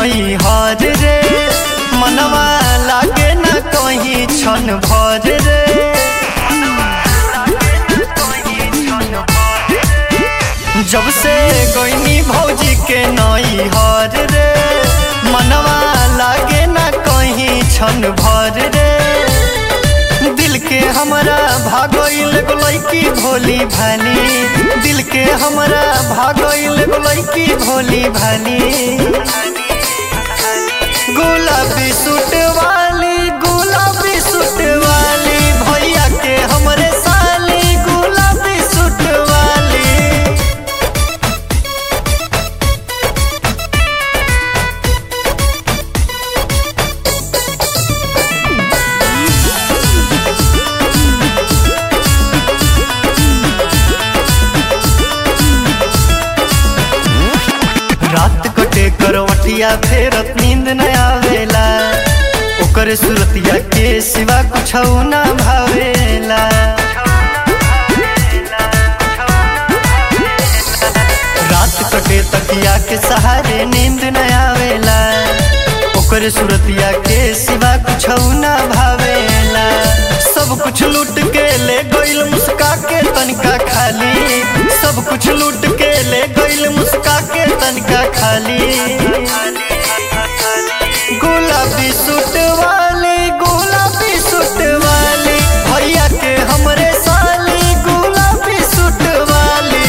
नई हर रे मनवा लागे न कहीं क्षण भर रे जब से गोइनी भौजी के नई हर रे मनवा लागे न कहीं क्षण भर रे दिल के हमरा भागोइल लैकी भोली भाली दिल के हमरा भागोइल लैकी भोली भाली गुलाबी सूट वाली गुलाबी सूट वाली भैया के हमरे साली गुलाबी सूट वाली रात कटे करवटिया फेरत नींद न आवेला ओकर सुरतिया के सिवा कुछ ना भावेला रात कटे तकिया के सहारे नींद न आवेला ओकर सुरतिया के सिवा कुछ ना भावेला सब कुछ लूट के ले गइल मुस्का के तनिका खाली सब कुछ लूट के ले गइल मुस्का के तनिका खाली गुलाबी सूट वाली गुलाबी सूट वाली भैया के हमरे साली गुलाबी सूट वाली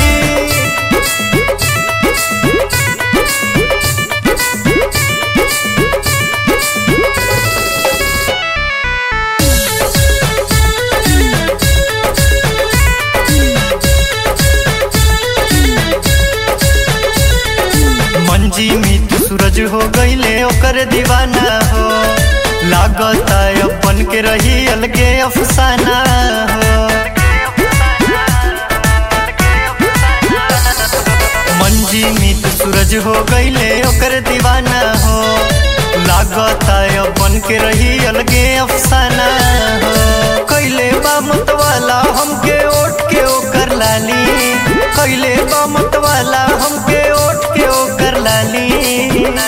मंजी मित सूरज हो गईले ओकर दीवाना हो लागता अपन के रही अलगे अफसाना हो मंजी मित सूरज हो गईले ओकर दीवाना हो लागता अपन के रही अलगे अफसाना हो कैले बा मतवाला हमके ओट के ओकर लाली कैले बा मतवाला हमके ओट के ओकर लाली